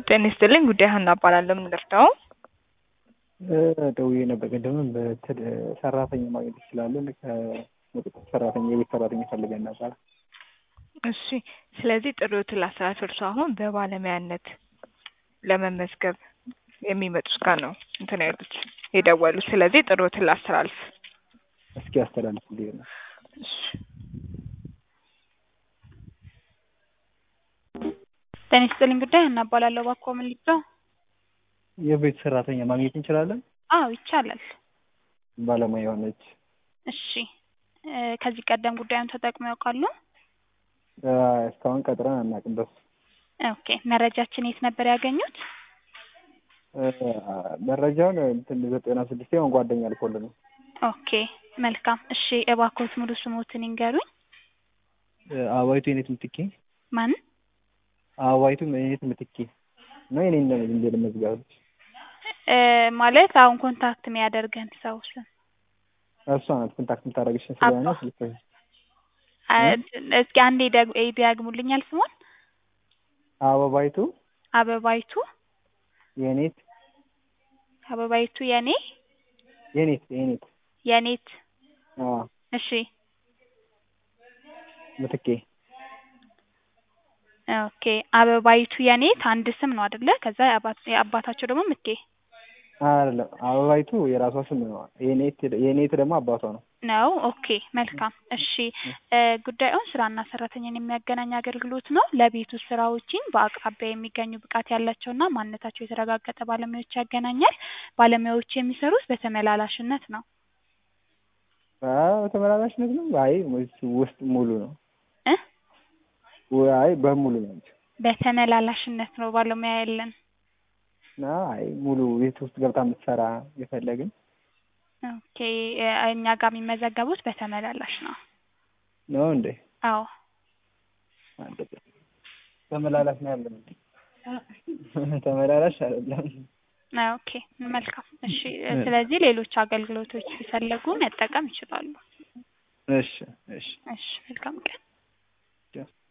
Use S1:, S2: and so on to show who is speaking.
S1: ጤና ይስጥልኝ ጉዳይ ሀና እባላለሁ። ምን ልርዳው?
S2: ደውዬ ነበር ቅድምም በትል ሰራተኛ ማግኘት ይችላለን? ከቁጥጥር ሰራተኛ የቤት ሰራተኛ ፈልገን ነበር።
S1: እሺ ስለዚህ ጥሪዎትን ላስተላልፍ። እርሱ አሁን በባለሙያነት ለመመዝገብ የሚመጡት ጋር ነው እንትን ያሉት የደወሉት። ስለዚህ ጥሪዎትን ላስተላልፍ።
S2: እስኪ አስተላልፍልኝ ነው።
S1: እሺ
S3: ጤና ይስጥልኝ ጉዳይ ሀና እባላለሁ። እባክዎ ምን ልርዳው?
S2: የቤት ሰራተኛ ማግኘት እንችላለን?
S3: አዎ ይቻላል።
S2: ባለሙያ የሆነች
S3: እሺ እ ከዚህ ቀደም ጉዳዩን ተጠቅመው ያውቃሉ?
S2: እ እስካሁን ቀጥረን አናውቅም። በሱ
S3: ኦኬ መረጃችን የት ነበር ያገኙት?
S2: እ መረጃውን እንትን ዘጠና ስድስት የሆን ጓደኛ ልኮልን ነው።
S3: ኦኬ መልካም እሺ እባክዎት ሙሉ ስሞትን ይንገሩኝ።
S2: እ አበባይቱ የኔት ምትኬ
S3: ማን?
S2: አበባይቱ የኔት ምትኬ ነው። የኔ እንደ ልመዝጋብ
S3: እ ማለት አሁን ኮንታክት የሚያደርገን ሰው ስም
S2: እሷ ናት ኮንታክት የምታደርግሽን ስለሆነ
S3: አባ-
S2: ስልክ
S3: አ- እስኪ አንዴ ደግ- ይደግሙልኛል ስሟን?
S2: አበባይቱ
S3: አበባይቱ
S2: የኔት
S3: አበባይቱ የኔ
S2: የኔት የኔት
S3: የኔት
S2: አዎ
S3: እሺ
S2: ምትኬ
S3: ኦኬ አበባይቱ የኔት አንድ ስም ነው አይደለ? ከዛ የአባት የአባታቸው ደግሞ ምቴ
S2: አይደለም አበባይቱ የራሷ ስም ነው። የኔት የኔት ደግሞ አባቷ ነው።
S3: ነው። ኦኬ መልካም እሺ እ ጉዳዩን ስራና ሰራተኛን የሚያገናኝ አገልግሎት ነው። ለቤት ውስጥ ስራዎችን በአቅራቢያ የሚገኙ ብቃት ያላቸውና ማንነታቸው የተረጋገጠ ባለሙያዎች ያገናኛል። ባለሙያዎች የሚሰሩት በተመላላሽነት ነው።
S2: አዎ ተመላላሽነት ነው። አይ ውስጥ ሙሉ ነው።
S3: እ
S2: ወይ አይ በሙሉ ነው እንጂ
S3: በተመላላሽነት ነው ባለሙያ ያለን።
S2: እና አይ ሙሉ ቤት ውስጥ ገብታ የምትሰራ የፈለግን
S3: ኦኬ እ እኛ ጋር የሚመዘገቡት በተመላላሽ ነው።
S2: ነው እንዴ?
S3: አዎ
S2: አለበት ተመላላሽ ነው ያለን። ተመላላሽ አይደለም።
S3: ኦኬ መልካም እሺ እ ስለዚህ ሌሎች አገልግሎቶች ሲፈለጉ መጠቀም ይችላሉ።
S2: እሺ እሺ
S3: እሺ መልካም ቀን